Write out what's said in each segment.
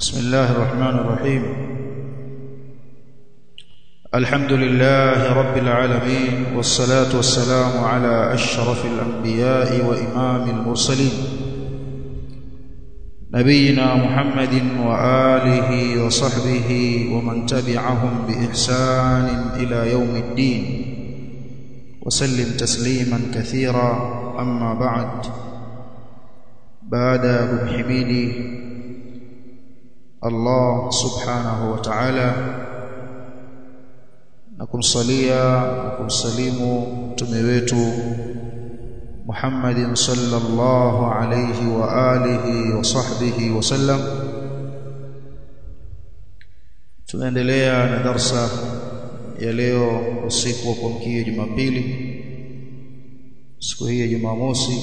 بسم الله الرحمن الرحيم الحمد لله رب العالمين والصلاة والسلام على أشرف الأنبياء وإمام المرسلين نبينا محمد وآله وصحبه ومن تبعهم بإحسان إلى يوم الدين وسلم تسليما كثيرا أما بعد بعد بمحميدي Allah subhanahu wa ta'ala na kumsalia na kumsalimu mtume wetu Muhammadin sallallahu alayhi wa alihi wa sahbihi wa sallam tunaendelea na darsa ya leo usiku wa kuamkia Jumapili siku hii ya Jumamosi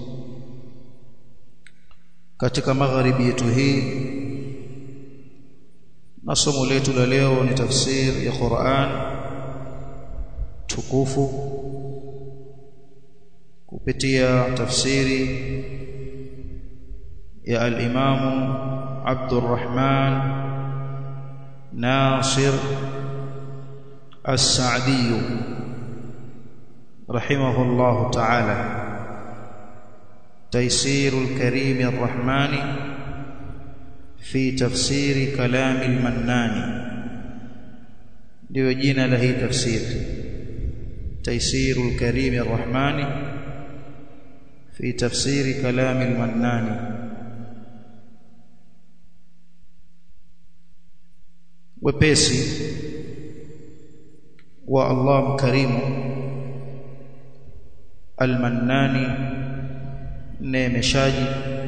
katika magharibi yetu hii na somo letu la leo ni tafsir ya Qur'an tukufu kupitia tafsiri ya al-Imam Abdurrahman Nasir As-Sa'di rahimahullah ta'ala تيسير الكريم الرحمن في تفسير كلام المنان ndio jina la hii tafsiri تيسير الكريم الرحمن في تفسير كلام المنان wepesi wa Allah mkarimu almannani neemeshaji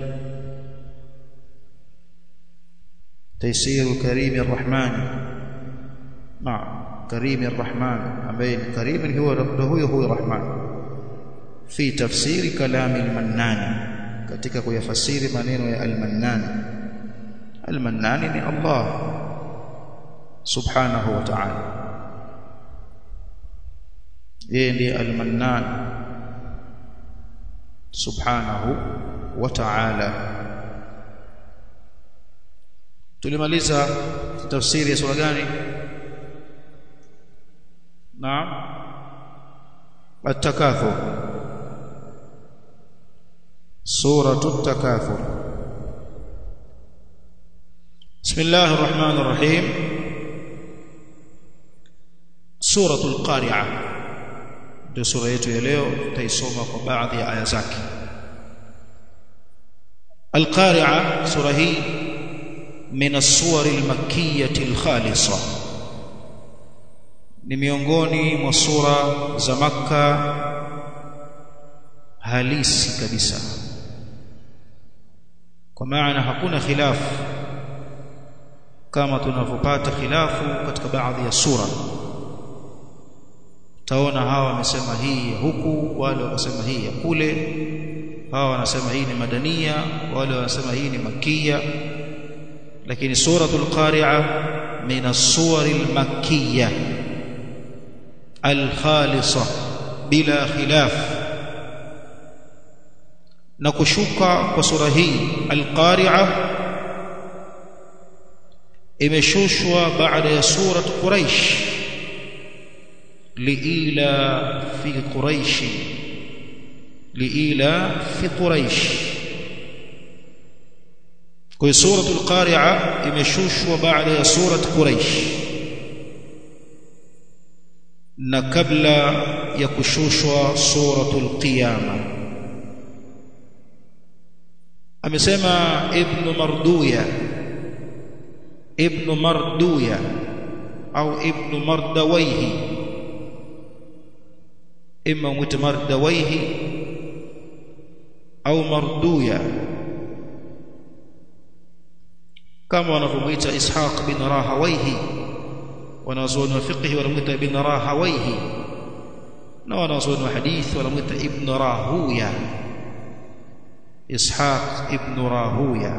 تيسير كريم الرحمن نعم كريم الرحمن أبين كريم هو هو هو الرحمن في تفسير كلام المنان katika kuyafasiri maneno ya al-Mannan al-Mannan ni Allah subhanahu wa ta'ala yeye ndiye al-Mannan subhanahu wa ta'ala tulimaliza tafsiri ya sura gani naam at-takathur suratu at-takathur bismillahir rahmanir rahim suratu al-qari'ah ndio sura yetu ya leo tutaisoma kwa baadhi ya aya zake al-qari'ah sura hii من الصور المكية الخالصة ni miongoni mwa sura za Makka halisi kabisa kwa maana hakuna khilafu kama tunavyopata khilafu katika baadhi ya sura taona hawa wamesema hii ya huku wale wakasema hii ya kule hawa wanasema hii ni madania wale wanasema hii ni makia lakini suratul qari'a min as-suwar al-makkiyah al-khalisah bila khilaf na kushuka kwa sura hii al-qari'a imeshushwa baada ya surat quraish liila fi quraish liila fi quraish kwa suratul qari'a imeshushwa baada ya surat quraish na kabla ya kushushwa suratul qiyama amesema ibn marduya ibn marduya au ibn mardawaihi imma mwite mardawaihi au marduya kama wanavyomuita Ishaq bin Rahawayhi wanazuoni wa fiqh wanamuita ibn Rahawayhi na wanazuoni wa hadith wanamuita ibn Rahuya Ishaq ibn Rahuya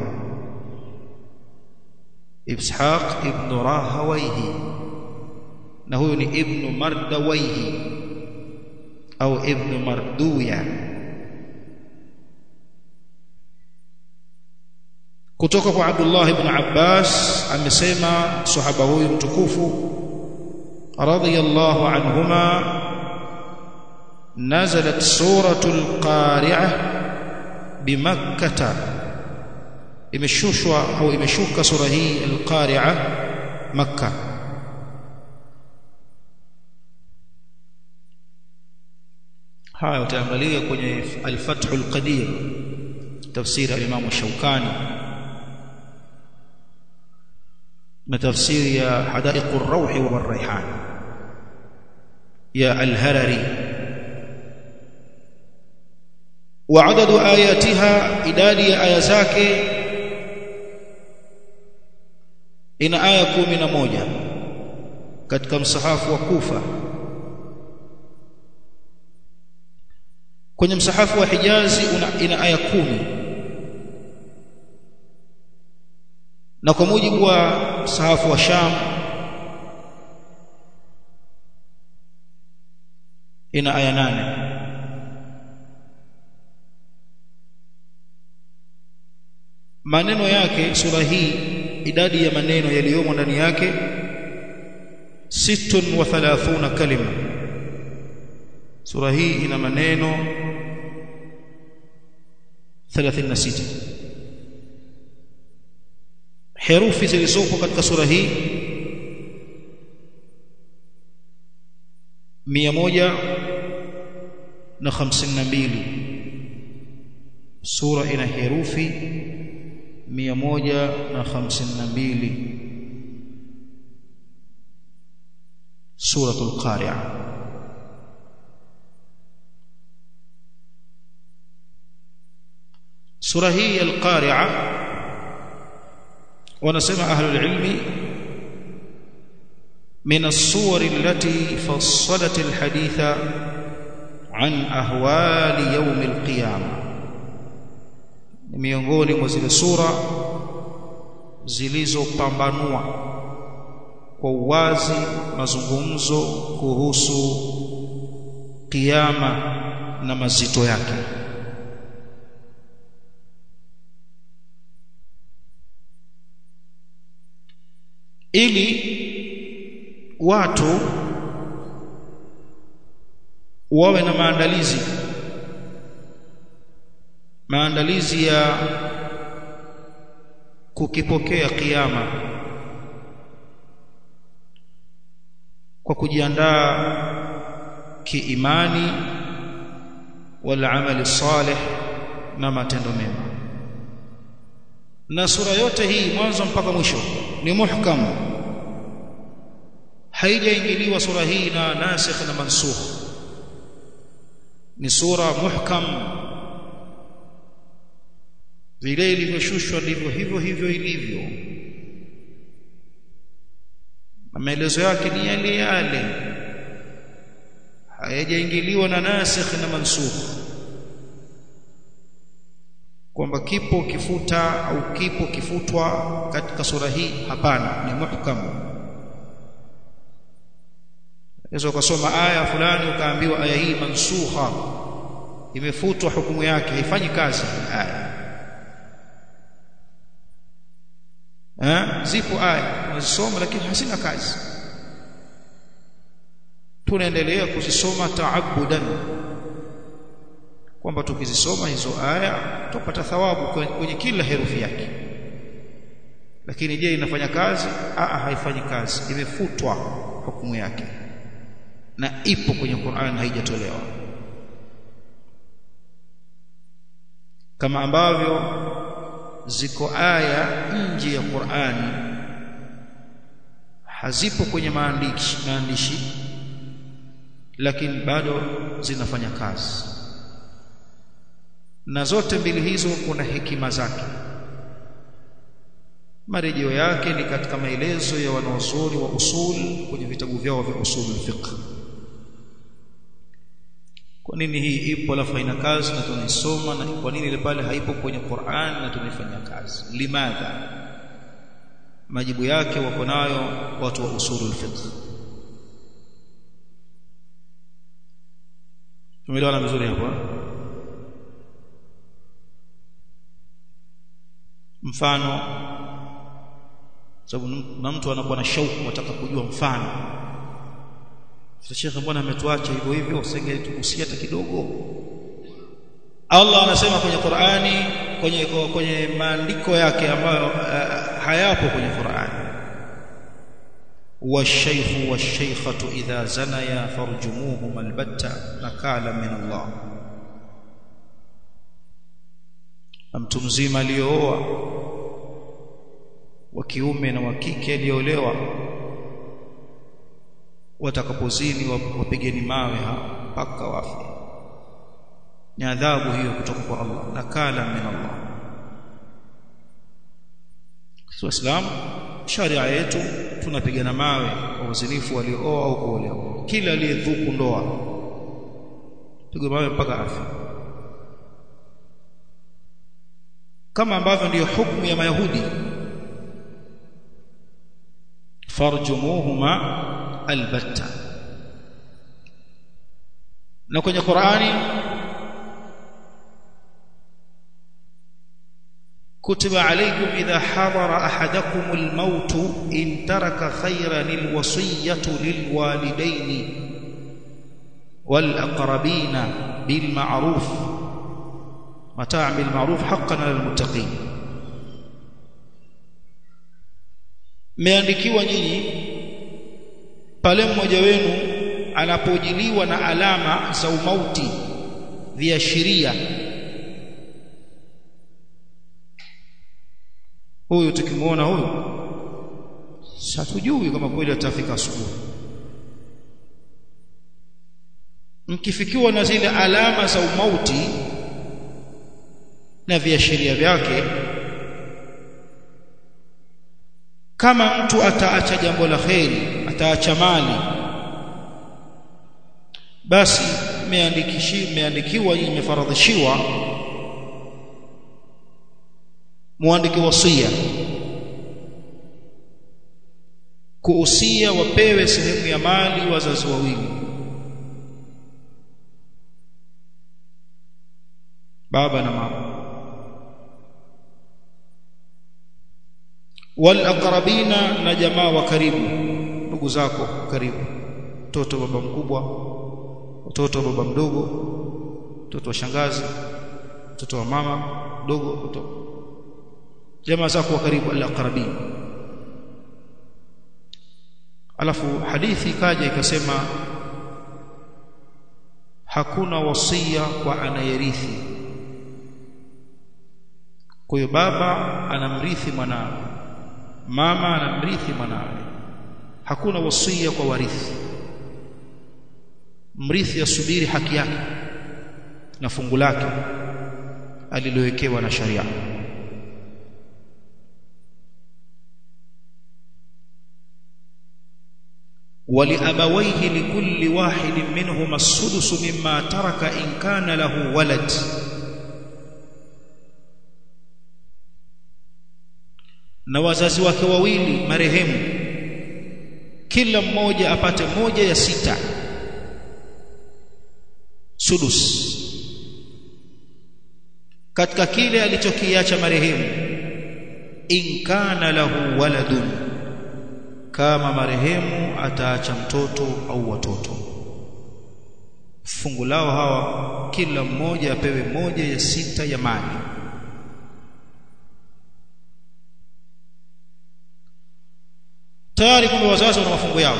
Ishaq ibn Rahawayhi na huyu ni ibn Mardawayhi au ibn Marduya kutoka kwa Abdullah ibn Abbas amesema sahaba huyu mtukufu radiyallahu anhuma nazalat suratul qari'ah bimakkah imeshushwa au imeshuka sura hii al-qari'ah makkah haya utaangalia kwenye al-fathul qadir tafsiri al-imam shaukani na tafsiri ya hadaiq ar-rawh wa ar-rayhan ya al-harari wa adadu ayatiha idadi ya aya zake ina aya kumi na moja katika msahafu wa Kufa kwenye msahafu wa Hijazi una, ina aya kumi na kwa mujibu wa msahafu wa Sham ina aya nane maneno yake sura hii idadi ya maneno yaliyomo ndani yake sittun wa thalathuna kalima sura hii ina maneno 36 herufi zilizopo katika sura hii mia moja na hamsini na mbili sura ina herufi mia moja na hamsini na mbili suratul qari'ah sura hii al-qari'ah wanasema ahlul ilmi من الصور التي فصلت الحديث عن أهوال يوم القيامة miongoni mwa zile sura zilizopambanua kwa uwazi mazungumzo kuhusu kiyama na mazito yake ili watu wawe na maandalizi maandalizi ya kukipokea kiyama kwa kujiandaa kiimani wal amali salih na matendo mema na sura yote hii mwanzo mpaka mwisho ni muhkam haijaingiliwa sura hii na nasikh na mansukh ni sura muhkam vile ilivyoshushwa ndivyo hivyo hivyo ilivyo maelezo yake ni yale yale hayajaingiliwa na nasikh na mansukh kwamba kipo kifuta au kipo kifutwa katika sura hii hapana ni muhkam Unaweza ukasoma aya fulani ukaambiwa aya hii mansukha imefutwa hukumu yake haifanyi kazi aya eh zipo aya unazisoma lakini hazina kazi tunaendelea kuzisoma taabudan kwamba tukizisoma hizo aya tupata thawabu kwenye kila herufi yake lakini je inafanya kazi a haifanyi kazi imefutwa hukumu yake na ipo kwenye Qur'an haijatolewa kama ambavyo ziko aya nje ya Qur'an hazipo kwenye maandishi maandishi lakini bado zinafanya kazi na zote mbili hizo kuna hekima zake marejeo yake ni katika maelezo ya wanaosuri wa usul kwenye vitabu vyao vya usul fiqh kwa nini hii ipo alafu haina kazi na tunaisoma na kwa nini ile pale haipo kwenye Qur'an na tunaifanya kazi limadha majibu yake wako nayo watu wa usulul fiqh tumeelewana vizuri hapa mfano sababu na mtu anakuwa na shauku ataka kujua mfano sasa shekhe mbona ametuacha hivyo hivyo usenge tukusia hata kidogo Allah anasema kwenye Qur'ani kwenye kwenye maandiko yake ambayo uh, hayapo kwenye Qur'ani والشيخ والشيخة إذا زنيا فارجموهما البتة نكالا من الله mtu mzima aliyooa wa kiume na wa kike aliyoolewa watakapozini wapigeni mawe mpaka wafe ni adhabu hiyo kutoka kwa Allah nakala min Allah sio Islam sharia yetu tunapigana mawe kwa uzinifu waliooa au kuolewa kila aliyedhuku ndoa pigwa mawe mpaka afi kama ambavyo ndiyo hukumu ya mayahudi farjumuhuma albatta na kwenye Qur'ani كتب عليكم إذا حضر أحدكم الموت إن ترك خيرا الوصية للوالدين والأقربين بالمعروف متاع بالمعروف حقا على المتقين meandikiwa nyinyi pale mmoja wenu anapojiliwa na alama za umauti viashiria huyu tukimuona huyu satujui kama kweli atafika asubuhi mkifikiwa na zile alama za umauti na viashiria vyake kama mtu ataacha jambo la kheri ataacha mali basi meandikishi meandikiwa imefaradhishiwa muandike wasia kuusia wapewe sehemu ya mali wazazi wawili baba na mama wal aqrabina na jamaa wa karibu ndugu zako karibu mtoto baba mkubwa mtoto baba mdogo mtoto wa shangazi mtoto wa mama mdogo mtoto jamaa zako wa karibu al-aqrabin alafu hadithi ikaja ikasema hakuna wasia kwa anayerithi kwa hiyo baba anamrithi mwanawe mama anamrithi mwanawe hakuna wasia kwa warithi mrithi asubiri haki yake na fungu lake alilowekewa na sharia ولأبويه لكل واحد منهما السدس مما ترك إن كان له ولد na wazazi wake wawili marehemu kila mmoja apate moja ya sita sudus katika kile alichokiacha marehemu in kana lahu waladun kama marehemu ataacha mtoto au watoto fungu lao hawa kila mmoja apewe moja ya sita ya mali tayari kwamba wazazi wana mafungu yao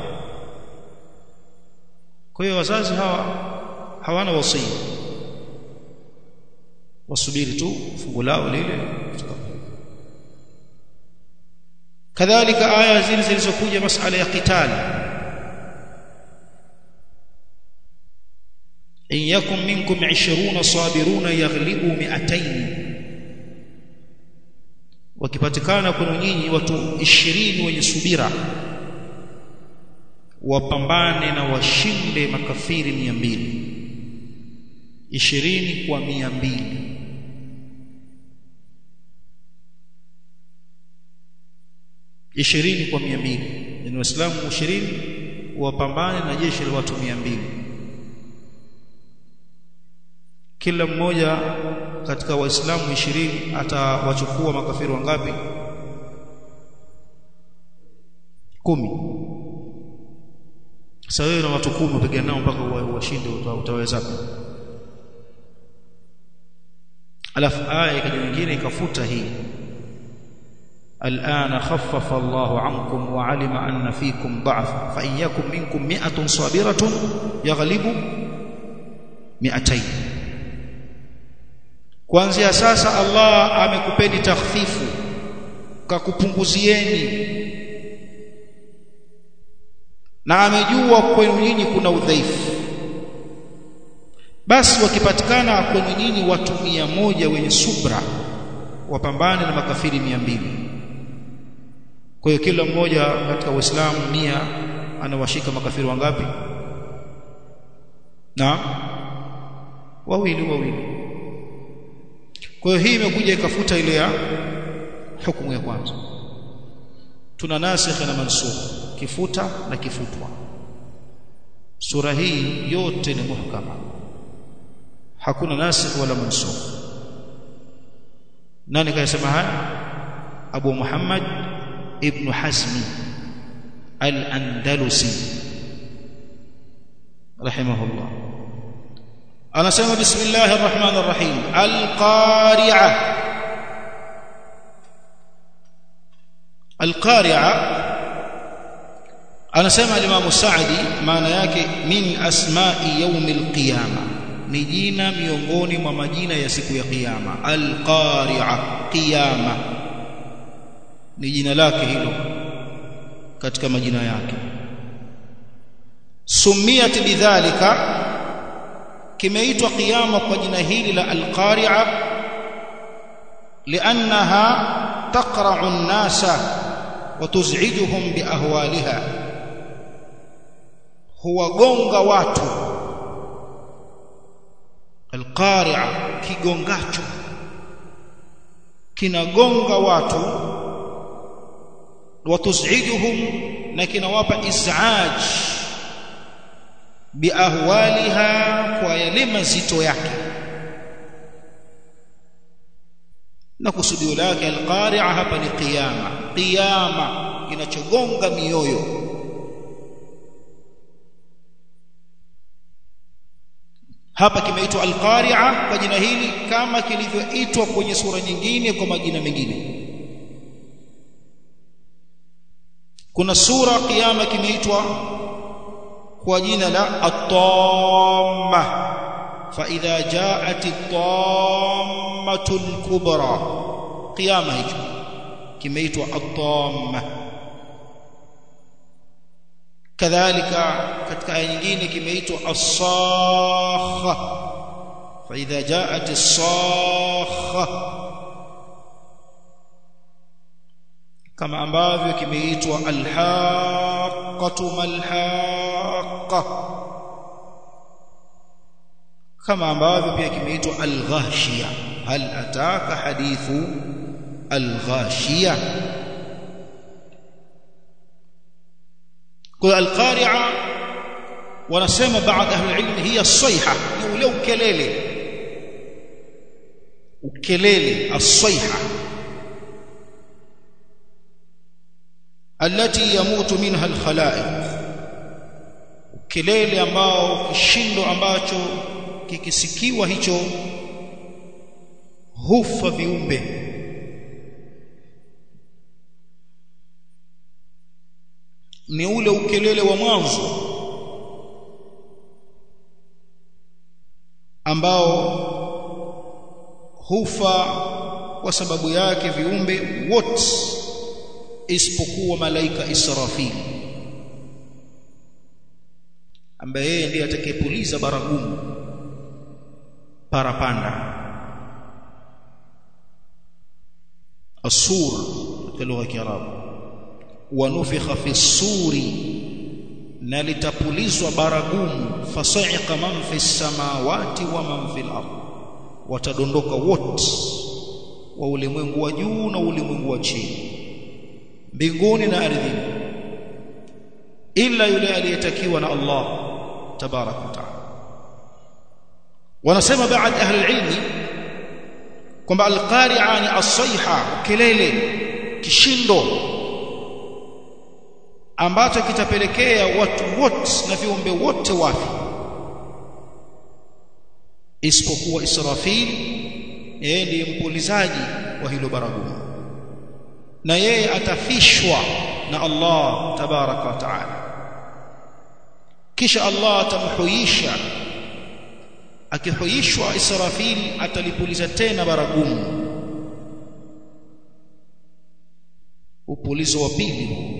kwa hiyo wazazi hawa hawana wasia wasubiri tu fungu lao lile kadhalika aya zile zilizokuja masala ya qitali in yakum minkum 20 sabiruna yaghlibu 200 wakipatikana kwenu nyinyi watu 20 wenye subira wapambane na washinde makafiri 200 20 kwa 200 ishirini kwa mia mbili yani waislamu ishirini wapambane na jeshi la watu mia mbili kila mmoja katika waislamu 20 atawachukua makafiri wangapi kumi sasa wewe na watu kumi upigana nao mpaka washinde utaweza alafu aya ikaja nyingine ikafuta hii الآن خفف الله عنكم وعلم أن فيكم ضعف فإن يكن منكم مئة صابرة يغلب مئتين kuanzia sasa Allah amekupeni takhfifu kakupunguzieni na amejua kwenu nyinyi kuna udhaifu basi wakipatikana kwenu nyinyi watu mia moja wenye subra wapambane na makafiri mia mbili kwa hiyo kila mmoja katika Uislamu mia anawashika makafiri wangapi na wawili wawili kwa hiyo hii imekuja ikafuta ile ya hukumu ya kwanza tuna nasikh na mansukh kifuta na kifutwa sura hii yote ni muhkama hakuna nasikh wala mansukh nani kayasema haya Abu Muhammad ibn Hazmi al-Andalusi rahimahullah anasema bismillahir rahmanir rahim al-qari'ah al-qari'ah anasema al-Imam Sa'di maana yake min asma'i yawmil qiyamah ni jina miongoni mwa majina ya siku ya kiyama al-qari'ah qiyama ni jina lake hilo katika majina yake sumiyat bidhalika kimeitwa kiyama kwa jina hili la al-qari'ah li'annaha taqra'u an-nasa wa tuz'ijuhum biahwaliha huwagonga watu alqari'a kigongacho kinagonga watu watuzijuhum na kinawapa izaj biahwaliha kwa yale mazito yake na kusudio lake alqari'a hapa ni qiyama qiyama kinachogonga mioyo hapa kimeitwa al-qari'a kwa jina hili kama kilivyoitwa kwenye sura nyingine kwa majina mengine kuna sura kiyama kimeitwa kwa jina la at-tamma fa idha ja'at at-tammatu al-kubra kiyama hicho kimeitwa at-tamma kadhalika katika aya nyingine kimeitwa as-sakha fa idha ja'at as-sakha kama ambavyo kimeitwa al-haqqatu mal-haqqa kama ambavyo pia kimeitwa al-ghashiya hal ataka hadithu al-ghashiya kwa al-qari'a wanasema baadhi ahli ilm hiya as-sayha ni ule ukelele ukelele as-sayha التي يموت منها الخلائق kelele ambao kishindo ambacho kikisikiwa hicho hufa viumbe ni ule ukelele wa mwanzo ambao hufa kwa sababu yake viumbe wote isipokuwa malaika Israfil ambaye yeye ndiye atakayepuliza baragumu parapanda asur katika lugha ya Kiarabu wa nufikha fi suri na litapulizwa baragumu fasaiqa man fi samawati wa man fi al-ard watadondoka wote wa ulimwengu wa juu na ulimwengu wa chini mbinguni na ardhini ila yule aliyetakiwa na Allah tabarak wa taala wanasema baadhi ahli ilmi kwamba alqari'a ni asaiha kelele kishindo ambacho kitapelekea watu wote na viumbe wote wafi isipokuwa Israfil yeye ndiye mpulizaji wa hilo baragumu na yeye atafishwa na Allah tabaraka wa taala kisha Allah atamhuisha akihuishwa Israfil atalipuliza tena baragumu upulizo wa pili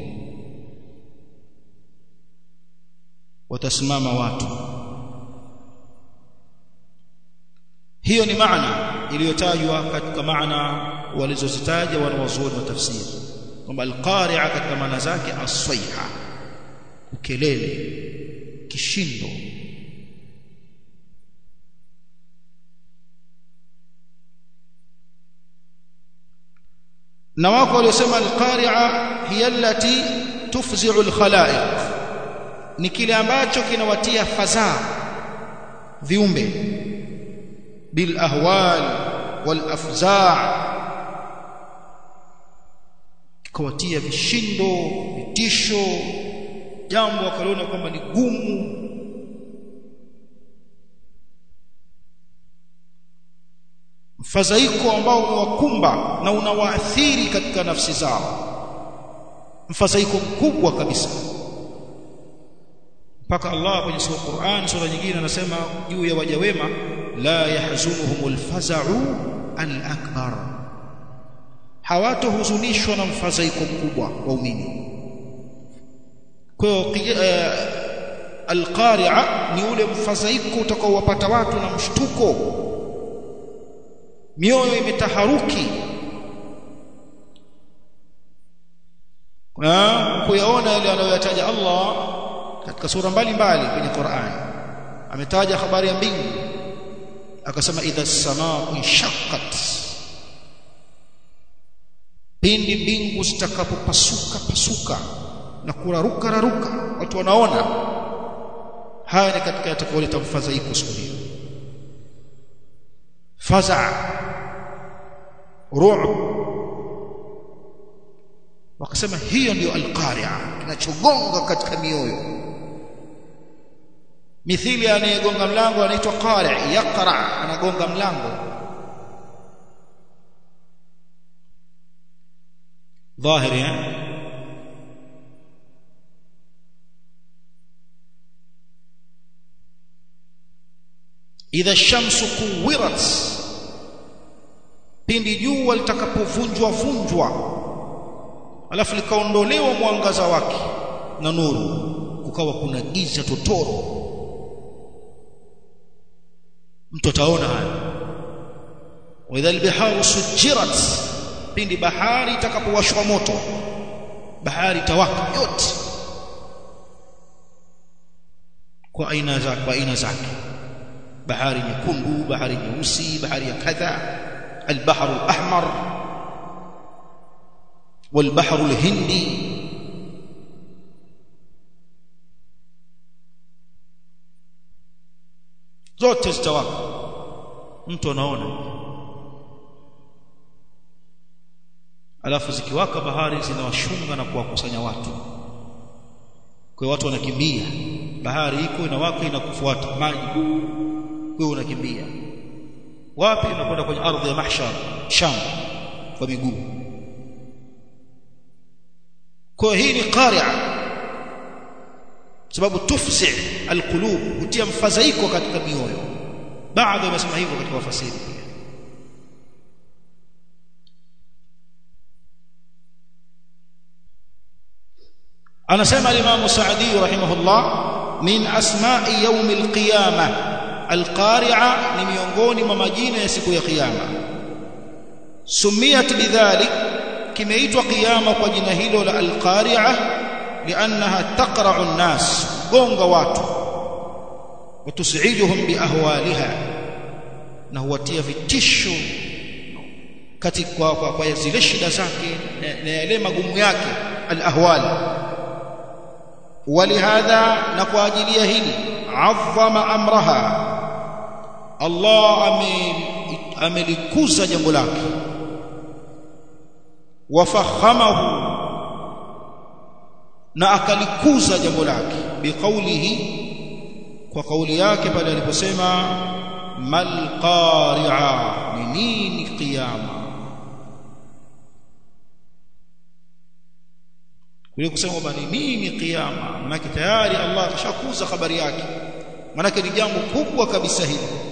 watasimama watu hiyo ni maana iliyotajwa katika maana walizozitaja wanawazuoni wa tafsiri kwamba alqari'a katika maana zake aswaiha ukelele kishindo na wako waliosema alqari'a hiya allati tufzi'u alkhalaiq ni kile ambacho kinawatia fadhaa viumbe bil ahwal wal afza' kawatia vishindo vitisho jambo wakaliona kwamba ni gumu mfadhaiko ambao umewakumba na unawaathiri katika nafsi zao mfadhaiko mkubwa kabisa mpaka Allah kwenye sura Qur'an sura nyingine anasema juu ya waja wema la yahzunuhumul faza'u al-akbar hawatohuzunishwa na mfadhaiko mkubwa waumini kwa hiyo uh, alqari'a ni ule mfadhaiko utakaowapata watu na mshtuko mioyo imetaharuki kuyaona yale anayoyataja Allah katika sura mbalimbali kwenye Qur'an ametaja habari ya mbingu akasema idha as-samaa'u inshaqqat pindi mbingu zitakapopasuka pasuka na kuraruka raruka watu wanaona haya ni katika yatakaoleta mfadhaiko siku hiyo faza ru'b wakasema hiyo ndiyo alqari'a kinachogonga katika mioyo mithili anayegonga mlango anaitwa qari' yaqra anagonga mlango dhahiri eh? idha shamsu kuwirat pindi jua litakapovunjwa vunjwa alafu likaondolewa mwangaza wake na nuru kukawa kuna giza totoro mtu ataona haya wa idha albiharu sujirat pindi bahari itakapowashwa moto bahari tawaka yote kwa aina zake kwa aina zake bahari nyekundu bahari nyeusi bahari ya kadha البحر الأحمر والبحر الهندي zote zitawaka mtu anaona alafu zikiwaka bahari zinawashunga na kuwakusanya watu kwa watu wanakimbia bahari iko inawaka inakufuata maji wewe unakimbia wapi unakwenda kwenye ardhi ya mahshar sham kwa miguu kwa hii ni qari'a sababu tufsi alqulub hutia mfadhaiko katika mioyo baadhi wamesema hivyo katika wafasiri pia anasema al-Imam Sa'di rahimahullah min asma'i yawm al-qiyamah al-qari'a ni miongoni mwa majina ya siku ya kiyama sumiyat bidhalik kimeitwa kiyama kwa jina hilo la al-qari'a li'annaha taqra'u an-nas gonga watu watus'iduhum biahwaliha na huwatia vitisho katika kwa, kwa, kwa zile shida zake na yale magumu yake al-ahwal ولهذا نقوا hili عظم امرها Allah amelikuza jambo lake wafahamahu na akalikuza jambo lake biqaulihi kwa kauli yake pale aliposema mal qari'a ni nini qiyama kule kusema kwamba ni nini qiyama maana tayari Allah kashakuza habari yake maana ni jambo kubwa kabisa hili